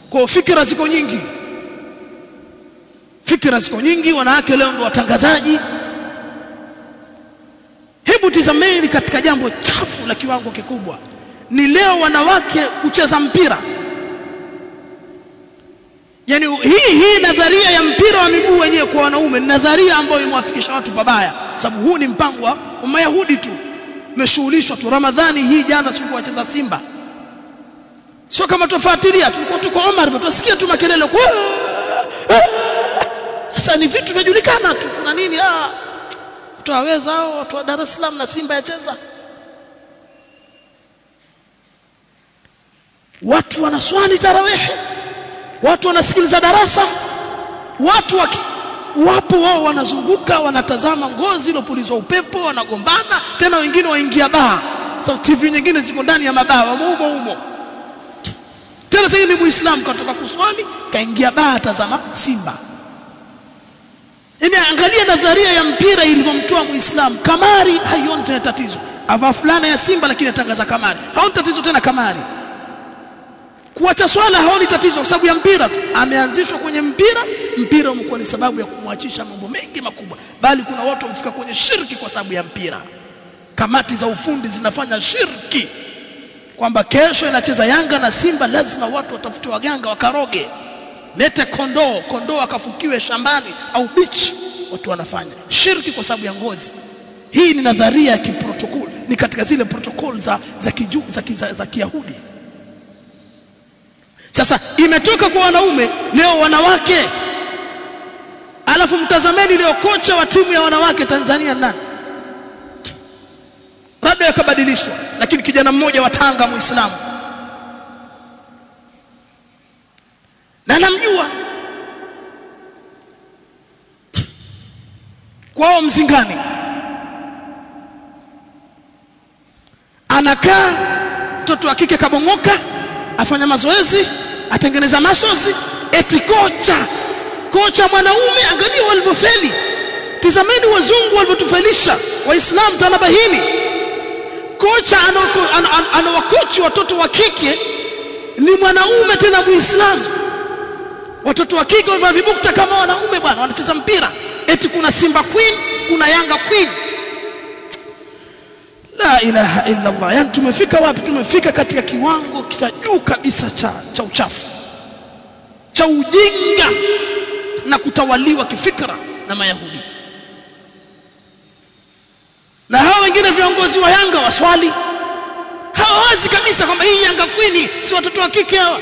kwa fikra ziko nyingi fikra ziko nyingi wanawake leo ndio watangazaji hebu tizameni katika jambo chafu la kiwango kikubwa ni leo wanawake kucheza mpira yani hii hii nadharia ya mpira wa miguu wenyewe kwa wanaume ni nadharia ambayo imewafikisha watu pabaya sababu huu ni mpango wa Mayahudi tu umeshughulishwa tu Ramadhani hii jana tulikuwa wacheza Simba sio kama tufuatilia tulikuwa tuko Omar tutasikia tu makelele kwa sasa ni vitu vinajulikana tu kuna nini ah tutaweza hao watu wa Dar es Salaam na Simba yacheza watu wanaswali tarawehe watu wanasikiliza darasa watu waki, wapo wao wanazunguka wanatazama ngozi ilopulizwa upepo wanagombana tena wengine waingia baa so, TV nyingine ziko ndani ya mabaa wamo humo humo tena sasa ni muislamu katoka kuswali kaingia baa atazama Simba Yaani angalia nadharia ya mpira ilivyomtoa muislamu kamari haioni tena tatizo ava fulana ya Simba lakini atangaza kamari haoni tatizo tena kamari kuacha swala haoni tatizo kwa sababu ya mpira tu ameanzishwa kwenye mpira mpira umekuwa ni sababu ya kumwachisha mambo mengi makubwa bali kuna watu wamefika kwenye shirki kwa sababu ya mpira kamati za ufundi zinafanya shirki kwamba kesho inacheza Yanga na Simba lazima watu watafute waganga wakaroge lete kondoo kondoo akafukiwe shambani au bichi watu wanafanya shirki kwa sababu ya ngozi hii ni nadharia ya kiprotokol ni katika zile protokol za za kiju, za, za, za Kiyahudi sasa imetoka kwa wanaume leo wanawake alafu mtazameni leo kocha wa timu ya wanawake Tanzania nani labda yakabadilishwa lakini kijana mmoja wa Tanga muislamu na namjua kwao mzingani anakaa mtoto wa kike kabongoka afanya mazoezi atengeneza masozi eti kocha kocha mwanaume angalia walivyofeli tizameni wazungu walivyotufelisha waislamu tanabahini kocha anawakochi watoto wa kike ni mwanaume tena muislamu watoto wa kike wamevaa vibukta kama wanaume bwana wanacheza mpira eti kuna Simba Queen kuna Yanga Queen la ilaha illa Allah yani tumefika wapi tumefika katika kiwango cha juu kabisa cha cha uchafu cha ujinga na kutawaliwa kifikra na mayahudi na hao wengine viongozi wa Yanga waswali hawawazi kabisa kwamba hii Yanga Queen si watoto wa kike hawa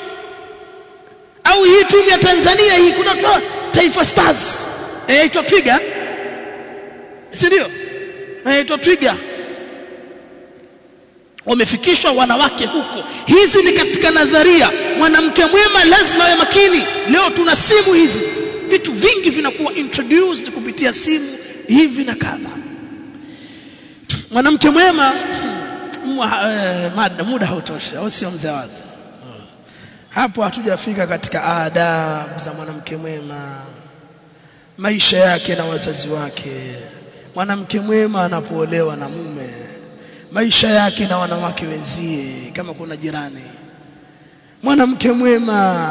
au hii timu ya Tanzania hii kuna toa Taifa Stars inaitwa eh, Twiga si ndio inaitwa Twiga wamefikishwa wanawake huko hizi ni katika nadharia mwanamke mwema lazima awe makini leo tuna simu hizi vitu vingi vinakuwa introduced kupitia simu hivi na kadha mwanamke mwema mada muda hautoshi au sio mzee wazi hapo hatujafika katika adabu za mwanamke mwema maisha yake na wazazi wake mwanamke mwema anapoolewa na mume maisha yake na wanawake wenzie kama kuna jirani mwanamke mwema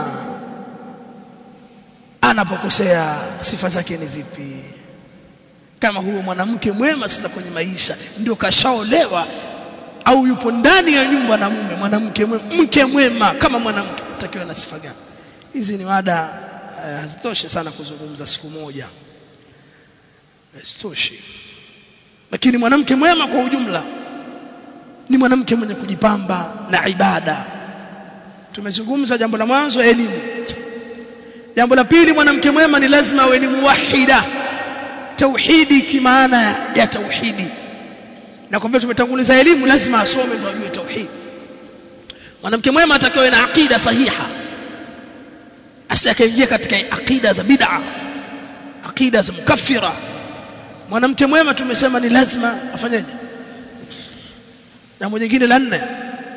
anapokosea sifa zake ni zipi kama huyo mwanamke mwema sasa kwenye maisha ndio kashaolewa au yupo ndani ya nyumba na mume mwanamke mwema mke mwema kama mwanamke takiwa na sifa gani hizi ni mada hazitoshi uh, sana kuzungumza siku moja hazitoshi lakini mwanamke mwema kwa ujumla ni mwanamke mwenye kujipamba na ibada tumezungumza jambo la mwanzo elimu jambo la pili mwanamke mwema ni lazima awe ni muwahida tauhidi kimaana ya tauhidi na kwa vile tumetanguliza elimu lazima asome ndio ajue tauhidi mwanamke mwema atakiwa na akida sahiha asikaingia katika akida za bid'a akida za mukaffira mwanamke mwema tumesema ni lazima afanyeje jambo jingine la nne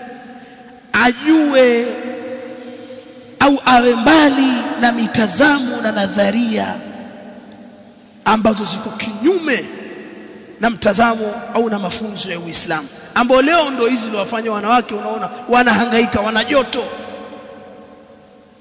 ajue au awe mbali na mitazamo na nadharia ambazo ziko kinyume na mtazamo au na mafunzo ya Uislamu ambao leo ndio hizi ndio wafanya wanawake unaona wanahangaika wana joto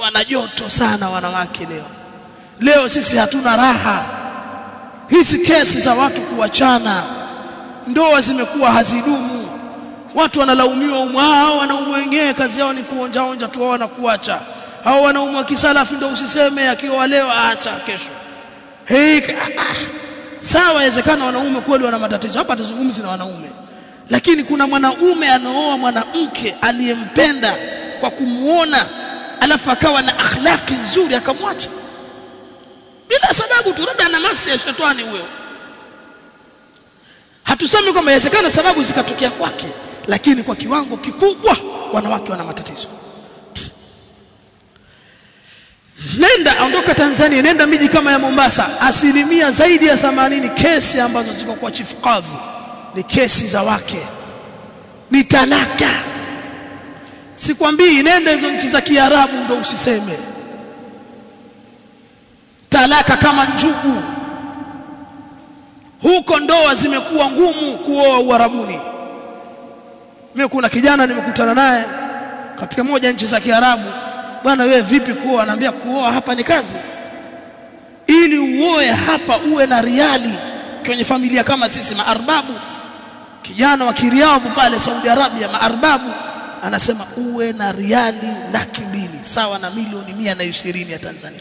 wana joto sana wanawake leo leo sisi hatuna raha hizi kesi za watu kuachana ndoa zimekuwa hazidumu watu wanalaumiwa umwao wanaume wenyewe kazi yao ni kuonja onja tu wao na kuacha hao wanaume wa kisalafi ndio usiseme akiwa leo aacha kesho hey, ah, sawa inawezekana wanaume kweli wana matatizo hapa tuzungumzi na wanaume lakini kuna mwanaume anaoa mwanamke aliyempenda kwa kumuona alafu akawa na akhlaki nzuri akamwacha bila sababu tu labda ana masi ya shetani huyo hatusemi kwamba inawezekana sababu zikatokea kwake lakini kwa kiwango kikubwa wanawake wana matatizo nenda ondoka Tanzania nenda miji kama ya Mombasa asilimia zaidi ya 80 kesi ambazo ziko kwa chief kadhi ni kesi za wake ni talaka sikwambii nenda hizo nchi za Kiarabu ndo usiseme talaka kama njugu huko ndoa zimekuwa ngumu kuoa Uarabuni mimi kuna kijana nimekutana naye katika moja nchi za Kiarabu bwana wewe vipi kuoa anaambia kuoa hapa ni kazi ili uoe hapa uwe na riali kwenye familia kama sisi maarbabu kijana wa Kiriadhu pale Saudi Arabia maarbabu anasema uwe na riali laki mbili sawa na milioni mia na ishirini ya Tanzania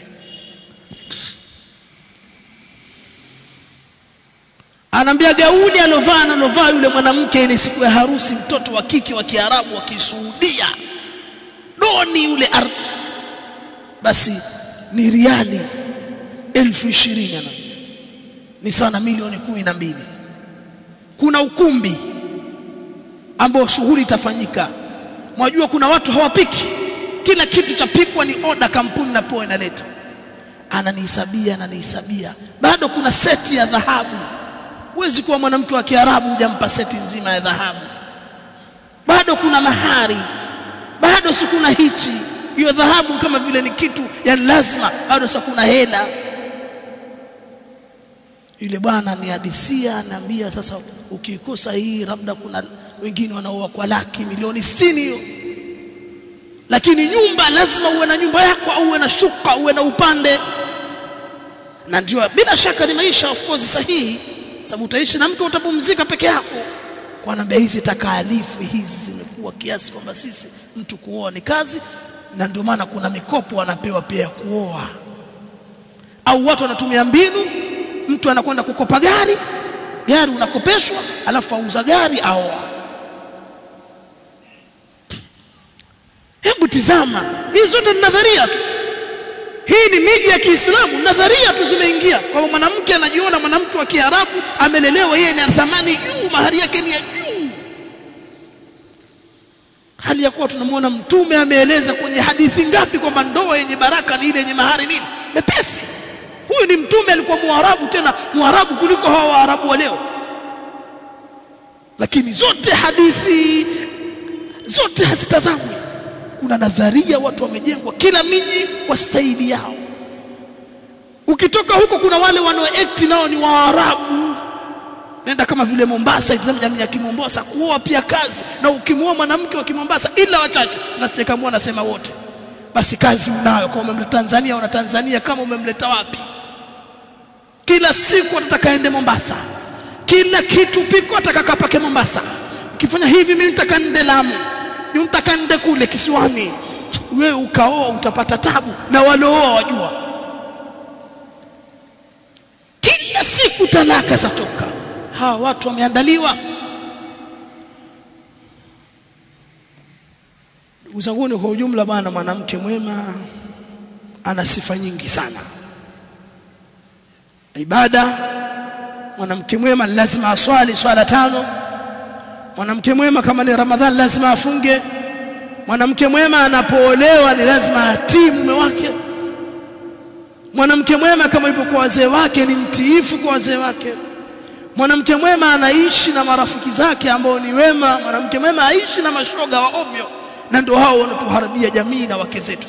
anaambia gauni alovaa analovaa yule mwanamke ile siku ya harusi mtoto wa kike wa Kiarabu wa Kisuudia doni yule ar... basi ni riali elfu ishirini ana ni sawa na milioni kumi na mbili kuna ukumbi ambao shughuli itafanyika mwajua kuna watu hawapiki kila kitu chapikwa ni oda kampuni na poa inaleta ananihesabia ananihesabia bado kuna seti ya dhahabu huwezi kuwa mwanamke wa Kiarabu hujampa seti nzima ya dhahabu bado kuna mahari bado si kuna hichi hiyo dhahabu kama vile ni kitu ya lazima bado si kuna hela yule bwana anihadisia anaambia sasa ukikosa hii labda kuna wengine wanaoa kwa laki milioni 60 hiyo lakini nyumba lazima uwe na nyumba yako au uwe na shuka uwe na upande na ndio bila shaka ni maisha of course sahihi sababu utaishi na mke utapumzika peke yako kwa naambia hizi takaalifu hizi zimekuwa kiasi kwamba sisi mtu kuoa ni kazi na ndio maana kuna mikopo wanapewa pia ya kuoa au watu wanatumia mbinu mtu anakwenda kukopa gari gari unakopeshwa alafu auza gari aoa hebu tizama hizi zote ni nadharia tu hii ni miji ya Kiislamu nadharia tu zimeingia kwamba mwanamke anajiona mwanamke wa Kiarabu amelelewa yeye ni thamani juu mahari yake ni ya juu hali ya kuwa tunamwona mtume ameeleza kwenye hadithi ngapi kwamba ndoa yenye baraka ni ile yenye mahari nini mepesi huyu ni mtume alikuwa muarabu tena muarabu kuliko hawa waarabu wa leo lakini zote hadithi zote hazitazamwi kuna nadharia watu wamejengwa kila miji kwa staili yao ukitoka huko kuna wale wanaoact nao ni waarabu nenda kama vile Mombasa itazama jamii ya Kimombasa kuoa pia kazi na ukimuoa mwanamke wa Kimombasa ila wachache nasekamua nasema wote basi kazi unayo kama umemleta Tanzania una Tanzania kama umemleta wapi kila siku atataka ende Mombasa kila kitu piko atakakapake Mombasa ukifanya hivi mimi nitaka nende Lamu ni nitaka nende kule kisiwani wewe ukaoa utapata tabu na walooa wajua kila siku talaka zatoka hawa watu wameandaliwa ndugu zangu kwa ujumla bwana mwanamke mwema ana sifa nyingi sana ibada mwanamke mwema lazima aswali swala tano mwanamke mwema kama ni ramadhani lazima afunge mwanamke mwema anapoolewa ni lazima atii mume wake mwanamke mwema kama yupo kwa wazee wake ni mtiifu kwa wazee wake mwanamke mwema anaishi na marafiki zake ambao ni wema mwanamke mwema aishi na mashoga wa ovyo na ndio hao wanatuharibia jamii na wake zetu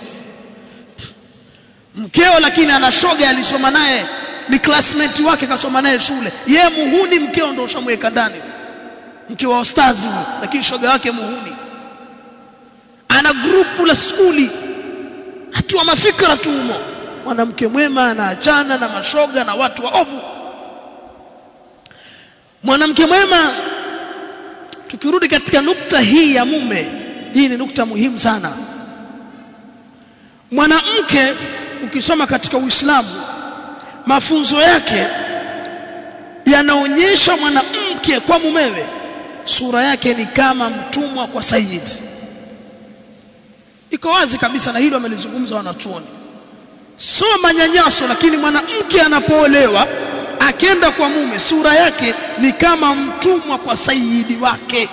mkeo lakini ana shoga alisoma naye ni classmate wake kasoma naye shule ye muhuni mkeo ndio ushamweka ndani mke wa ustazi huyo lakini shoga wake muhuni ana grupu la skuli mtu wa mafikra tu humo mwanamke mwema anaachana na mashoga na watu waovu mwanamke mwema tukirudi katika nukta hii ya mume hii ni nukta muhimu sana mwanamke ukisoma katika Uislamu mafunzo yake yanaonyesha mwanamke kwa mumewe sura yake ni kama mtumwa kwa sayid iko wazi kabisa na hilo wamelizungumza wanachuoni sio manyanyaso lakini mwanamke anapoolewa akenda kwa mume sura yake ni kama mtumwa kwa sayidi wake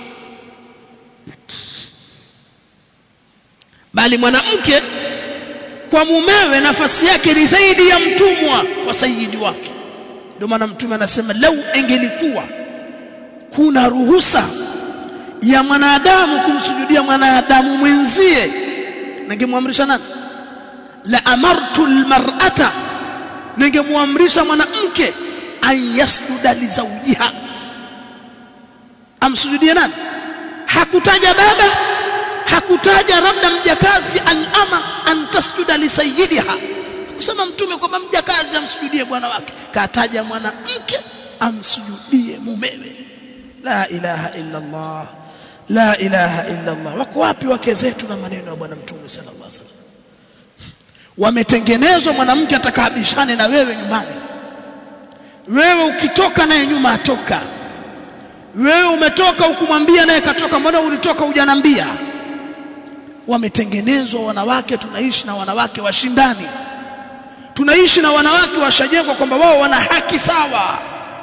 bali mwanamke kwa mumewe nafasi yake ni zaidi ya mtumwa kwa sayidi wake ndio maana mtume anasema lau engelikuwa kuna ruhusa ya mwanadamu kumsujudia mwanadamu mwenzie ningemwamrisha nani la amartu almar'ata ningemwamrisha mwanamke an yasjuda li zawjiha amsujudie nani hakutaja baba hakutaja labda mjakazi alama an tasjuda li sayyidiha kusema mtume kwamba mjakazi amsujudie bwana wake kataja mwanamke amsujudie mumewe la ilaha illa Allah la ilaha illa Allah wako wapi wake zetu na maneno ya bwana mtume sallallahu alaihi wasallam wametengenezwa mwanamke atakaabishane na wewe nyumbani wewe ukitoka naye nyuma atoka wewe umetoka ukumwambia naye katoka mbona ulitoka hujanambia wametengenezwa wanawake tunaishi na wanawake washindani tunaishi na wanawake washajengwa kwamba wao wana haki sawa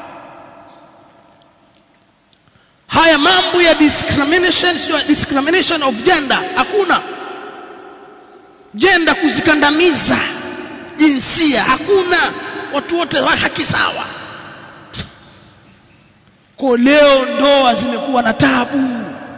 haya mambo ya discrimination sio discrimination of gender hakuna jenda kuzikandamiza jinsia hakuna watu wote wa haki sawa kwa leo ndoa zimekuwa na tabu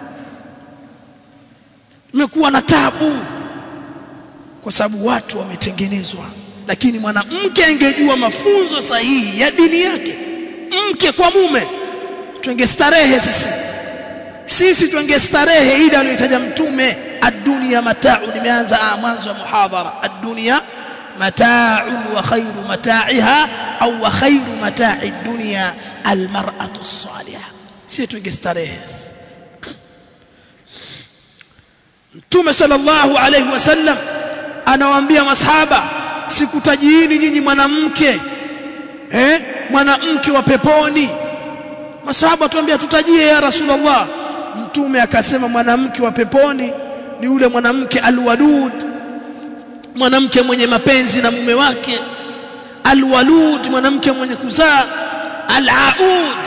imekuwa na tabu kwa sababu watu wametengenezwa lakini mwanamke angejua mafunzo sahihi ya dini yake mke kwa mume tungestarehe sisi sisi tungestarehe ile aliyotaja mtume ad-dunya mata'u nimeanza mwanzo wa muhadhara ad-dunya mata'un wa khairu mata'iha au wa khairu mata'i ad-dunya al-mar'atu as-salihah sisi tungestarehe Mtume sallallahu alayhi wasallam anawaambia masahaba sikutajiini nyinyi mwanamke eh mwanamke wa peponi masahaba tuambia tutajie ya rasulullah mtume akasema mwanamke wa peponi ni yule mwanamke alwadud mwanamke mwenye mapenzi na mume wake alwalud mwanamke mwenye kuzaa alaud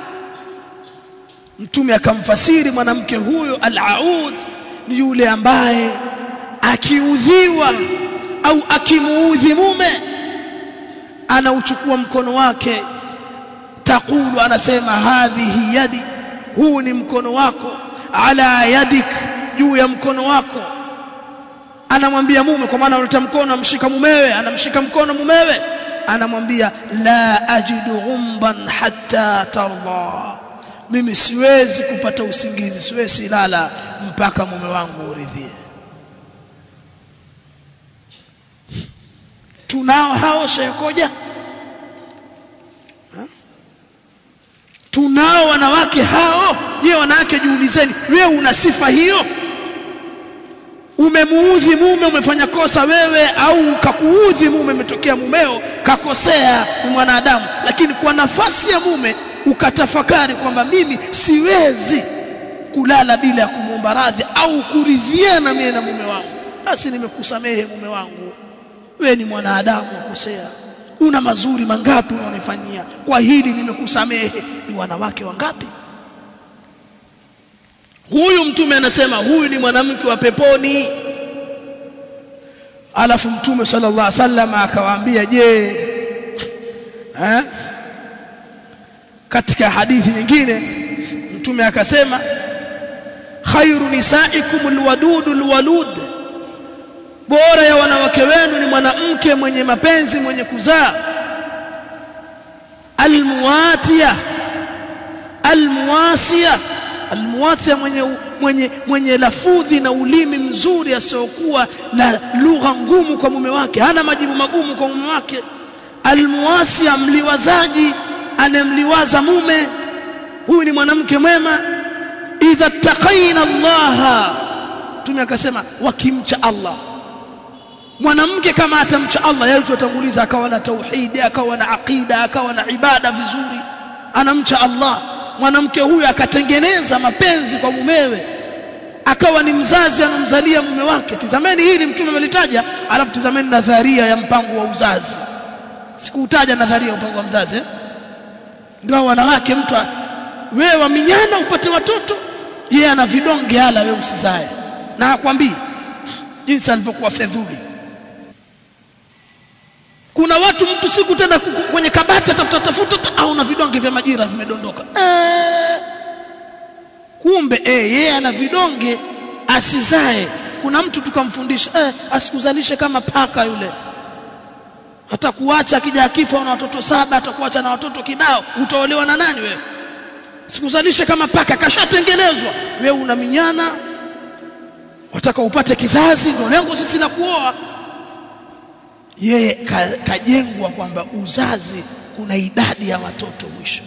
mtume akamfasiri mwanamke huyo alaud ni yule ambaye akiudhiwa au akimuudhi mume anauchukua mkono wake taqulu anasema hadhihi yadi huu ni mkono wako ala yadik juu ya mkono wako anamwambia mume kwa maana analeta mkono amshika mumewe anamshika mkono mumewe anamwambia la ajidu ghumban hatta tarda mimi siwezi kupata usingizi siwezi lala mpaka mume wangu uridhie tunao hao shekoja tunao wanawake hao je wanawake jiulizeni wewe una sifa hiyo umemuudhi mume umefanya kosa wewe au kakuudhi mume umetokea mumeo kakosea ni mwanadamu lakini kwa nafasi ya mume ukatafakari kwamba mimi siwezi kulala bila ya kumwomba radhi au kuridhiana mimi na mume wangu basi nimekusamehe mume wangu wewe ni mwanadamu ukosea una mazuri mangapi unaonifanyia kwa hili nimekusamehe ni wanawake wangapi huyu mtume anasema huyu ni mwanamke wa peponi alafu mtume sallallahu alaihi wasallam akawaambia je eh katika hadithi nyingine mtume akasema khairu nisaikum alwadudu alwalud bora ya wanawake wenu ni mwanamke mwenye mapenzi mwenye kuzaa almuwatia almuwasia almuwatia mwenye mwenye mwenye lafudhi na ulimi mzuri asiokuwa na lugha ngumu kwa mume wake hana majibu magumu kwa mume wake almuwasi mliwazaji anemliwaza mume huyu ni mwanamke mwema idha taqaina Allah tume akasema wakimcha Allah mwanamke kama atamcha Allah yeye tutanguliza akawa na tauhidi akawa na aqida akawa na ibada vizuri anamcha Allah mwanamke huyu akatengeneza mapenzi kwa mumewe akawa ni mzazi anamzalia mume wake tizameni hili mtume amelitaja alafu tizameni nadharia ya mpango wa uzazi sikuutaja nadharia ya mpango wa mzazi eh? ndio wanawake mtu wewe waminyana upate watoto yeye ana vidonge hala wewe usizae na hakwambii jinsi alivyokuwa fedhuli kuna watu mtu siku tena kwenye kabati atafuta tafuta au na vidonge vya majira vimedondoka ee, kumbe eh yeye ana vidonge asizae kuna mtu tukamfundisha eh, asikuzalishe kama paka yule atakuacha akija akifa na watoto saba atakuacha na watoto kibao utaolewa na nani wewe sikuzalishe kama paka kashatengenezwa wewe una minyana wataka upate kizazi ndio lengo sisi la kuoa yeye kajengwa kwamba uzazi kuna idadi ya watoto mwisho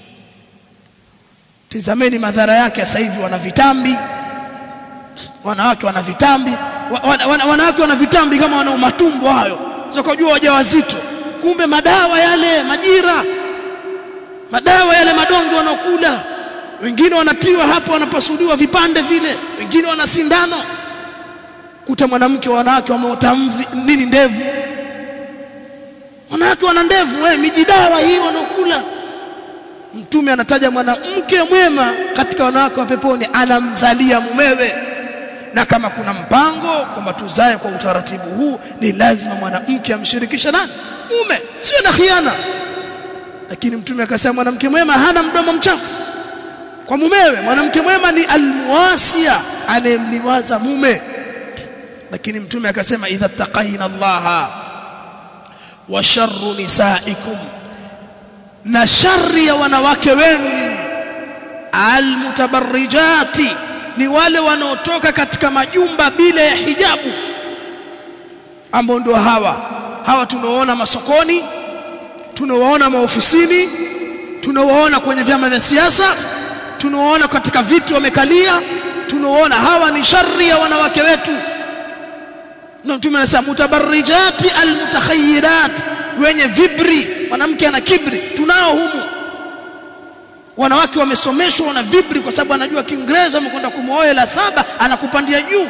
tizameni madhara yake sasa hivi wana vitambi wanawake wana vitambi wana, wana, wanawake wana vitambi kama wana matumbo hayo kujua wajawazito kumbe madawa yale majira madawa yale madonge wanakula wengine wanatiwa hapo wanapasuliwa vipande vile wengine wana sindano kuta mwanamke wanawake wameota nini ndevu wanawake wana ndevu eh mijidawa hii wanakula mtume anataja mwanamke mwema katika wanawake wa peponi anamzalia mumewe na kama kuna mpango kwamba tuzae kwa utaratibu huu ni lazima mwanamke amshirikishe nani mume sio na khiana lakini mtume akasema mwanamke mwema hana mdomo mchafu kwa mumewe mwanamke mwema ni almuwasia anayemliwaza mume lakini mtume akasema idha taqaina allaha wa sharru nisaikum na shari ya wanawake wenu almutabarrijati ni wale wanaotoka katika majumba bila ya hijabu ambao ndio hawa hawa tunaoona masokoni tunaoona maofisini tunaoona kwenye vyama vya siasa tunaoona katika viti wamekalia tunaoona hawa ni shari ya wanawake wetu na mtume anasema mutabarrijati almutakhayyirat wenye vibri mwanamke ana kibri tunao humu wanawake wamesomeshwa wana vibri kwa sababu anajua Kiingereza amekwenda kumwoa la saba anakupandia juu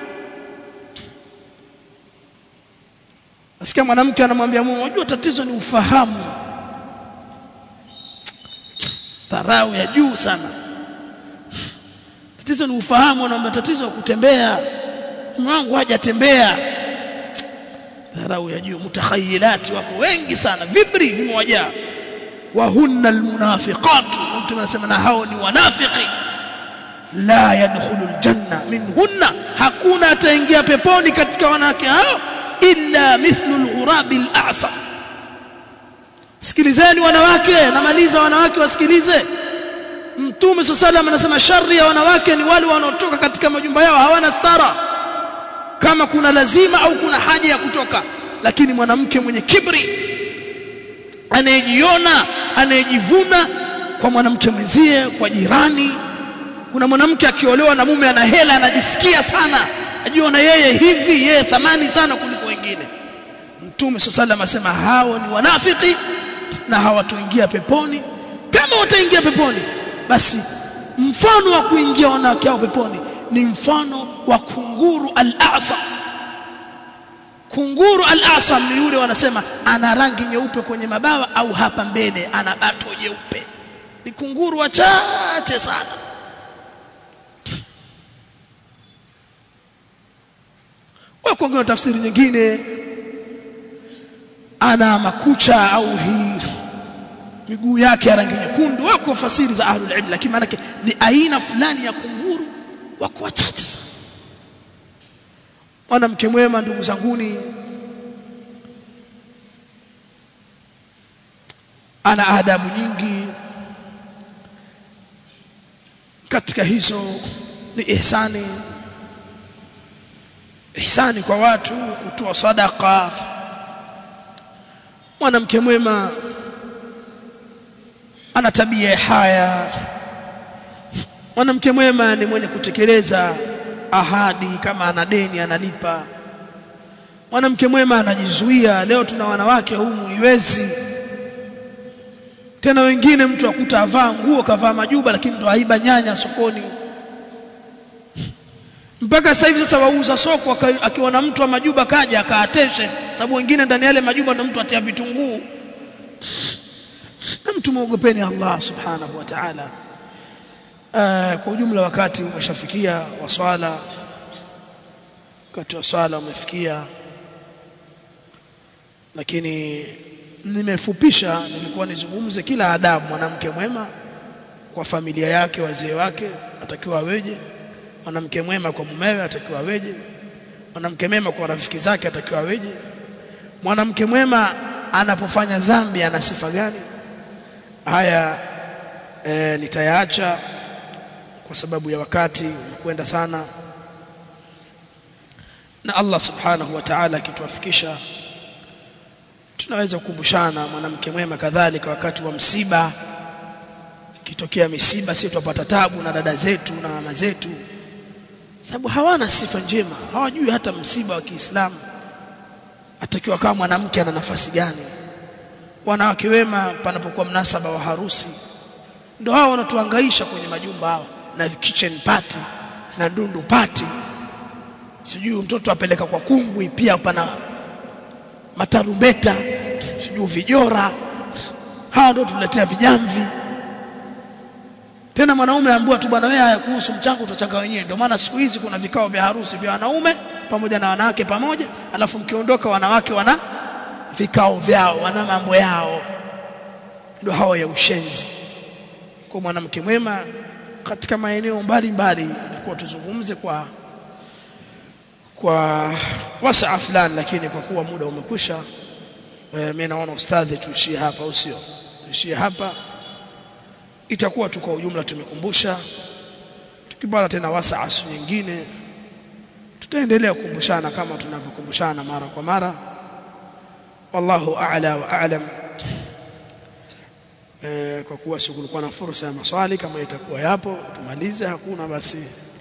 Nasikia mwanamke anamwambia mume unajua tatizo ni ufahamu dharau ya juu sana tatizo ni ufahamu anaomba tatizo kutembea mume wangu hajatembea dharau ya juu mutakhayilati wako wengi sana vibri vimewajaa wa hunna almunafiqat mtu anasema na hao ni wanafiki la yadkhulu aljanna minhunna hakuna ataingia peponi katika wanawake hao illa mithlu alghurabi al'asam sikilizeni wanawake namaliza wanawake wasikilize mtume sallallahu anasema shari ya wanawake ni wale wanaotoka katika majumba yao hawana stara kama kuna lazima au kuna haja ya kutoka lakini mwanamke mwenye kibri anayejiona anayejivuna kwa mwanamke mwenzie kwa jirani kuna mwanamke akiolewa na mume ana hela anajisikia sana ajiona yeye hivi yeye thamani sana kuliko wengine mtume sallallahu asema hao ni wanafiki na hawatoingia peponi kama wataingia peponi basi mfano wa kuingia wanawake hao peponi ni mfano wa kunguru al-asam kunguru al-asam ni yule wanasema ana rangi nyeupe kwenye mabawa au hapa mbele ana bato jeupe ni kunguru wachache sana wako wengine tafsiri nyingine ana makucha au hii miguu yake ya rangi nyekundu wako fasiri za ahlul ilm lakini maana ni aina fulani ya kunguru wako wachache sana mwanamke mwema ndugu zanguni ana adabu nyingi katika hizo ni ihsani ihsani kwa watu kutoa sadaka mwanamke mwema ana tabia ya haya mwanamke mwema ni mwenye kutekeleza ahadi kama ana deni analipa mwanamke mwema anajizuia leo tuna wanawake humu iwezi tena wengine mtu akuta avaa nguo kavaa majuba lakini ndo aiba nyanya sokoni mpaka sasa hivi sasa wauza soko akiona mtu wa majuba kaja akaateshe sababu wengine ndani yale majuba ndo mtu atia vitunguu na mtu muogopeni Allah subhanahu wa ta'ala uh, kwa ujumla wakati umeshafikia wa swala wakati wa swala umefikia lakini nimefupisha nilikuwa nizungumze kila adabu mwanamke mwema kwa familia yake wazee wake atakiwa aweje mwanamke mwema kwa mumewe atakiwa aweje mwanamke mwema kwa rafiki zake atakiwa aweje mwanamke mwema anapofanya dhambi ana sifa gani haya e, nitayaacha kwa sababu ya wakati umekwenda sana na Allah subhanahu wa ta'ala akituafikisha tunaweza kukumbushana mwanamke mwema kadhalika wakati wa msiba kitokea misiba sisi tupata tabu na dada zetu na mama zetu sababu hawana sifa njema hawajui hata msiba wa Kiislamu atakiwa kama mwanamke ana nafasi gani wanawake wema panapokuwa mnasaba wa harusi ndio hao wanatuhangaisha kwenye majumba hao na kitchen party na ndundu party sijui mtoto apeleka kwa kungwi pia pana matarumbeta sijui vijora hawa ndio tuletea vijamvi tena mwanaume aambiwa tu bwana wewe haya kuhusu mchango utachanga wenyewe ndio maana siku hizi kuna vikao vya harusi vya wanaume pamoja na wanawake pamoja alafu mkiondoka wanawake wana vikao vyao wana mambo yao ndio hao ya ushenzi kwa mwanamke mwema katika maeneo mbalimbali ilikuwa tuzungumze kwa kwa wasaa fulani lakini kwa kuwa muda umekwisha e, mimi naona ustadhi tuishie hapa au sio tuishie hapa itakuwa tu kwa ujumla tumekumbusha tukipata tena wasaa siku nyingine tutaendelea kukumbushana kama tunavyokumbushana mara kwa mara wallahu a'la wa a'lam e, kwa kuwa sikulikuwa na fursa ya maswali kama itakuwa yapo tumalize hakuna basi